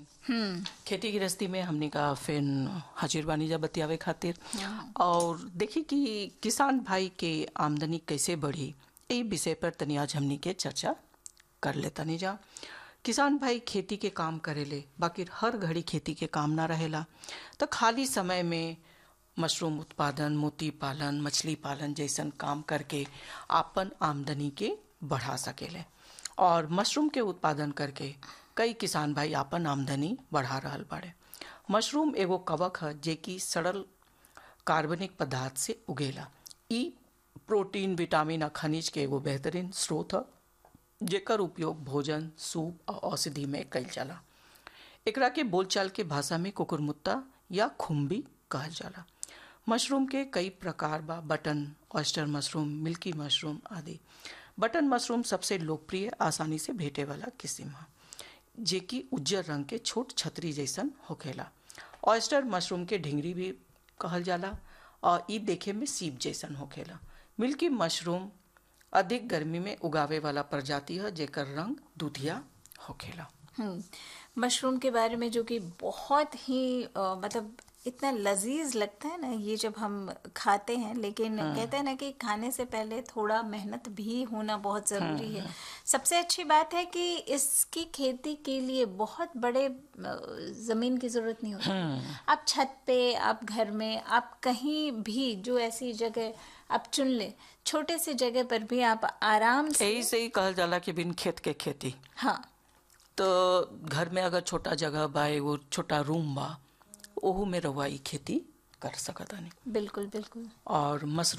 हम्म खेती गृहस्थी में हमने का फिर हाजिर बानी जा बतियावे खातिर और देखी कि किसान भाई के आमदनी कैसे बढ़ी यही विषय पर तनी आज हमनी के चर्चा कर लेता नहीं जा किसान भाई खेती के काम करेले बाकी हर घड़ी खेती के काम ना रहेला तो खाली समय में मशरूम उत्पादन मोती पालन मछली पालन जैसन काम करके आपन आमदनी के बढ़ा सकेले और मशरूम के उत्पादन करके कई किसान भाई आपन आमदनी बढ़ा रहल बाड़े मशरूम एगो कवक है जे कि सरल कार्बनिक पदार्थ से उगेला ई प्रोटीन विटामिन आ खनिज के एगो बेहतरीन स्रोत है जेकर उपयोग भोजन सूप और औषधि में कइल जाला एकरा के बोलचाल के भाषा में कुकुरमुत्ता या खुम्बी कहल जाला मशरूम के कई प्रकार बा button oyster mushroom milky mushroom आदि बटन मशरूम सबसे लोकप्रिय आसानी से भेटे वाला किस्म है जे कि उज्जर रंग के छोट छतरी जैसन होखेला ऑयस्टर मशरूम के ढिंगरी भी कहल जाला और ई देखे में सीप जैसन होखेला मिल्की मशरूम अधिक गर्मी में उगावे वाला प्रजाति है जेकर रंग दूधिया होखेला हम्म मशरूम के बारे में जो कि बहुत ही अ, मतलब इतना लजीज लगता है ना ये जब हम खाते हैं लेकिन कहते हैं ना कि खाने से पहले थोड़ा मेहनत भी होना बहुत ज़रूरी है सबसे अच्छी बात है कि इसकी खेती के लिए बहुत बड़े अ, ज़मीन की ज़रूरत नहीं होती आप छत पे आप घर में आप कहीं भी जो ऐसी जगह आप चुन ले छोटे से जगह पर भी आप आराम से यही से ही कहल जाला कि बिन खेत के खेती हाँ तो घर में अगर छोटा जगह बा एगो छोटा रूम बा ओहू में रउआ ई खेती कर सकतानी बिल्कुल बिल्कुल और मशरूम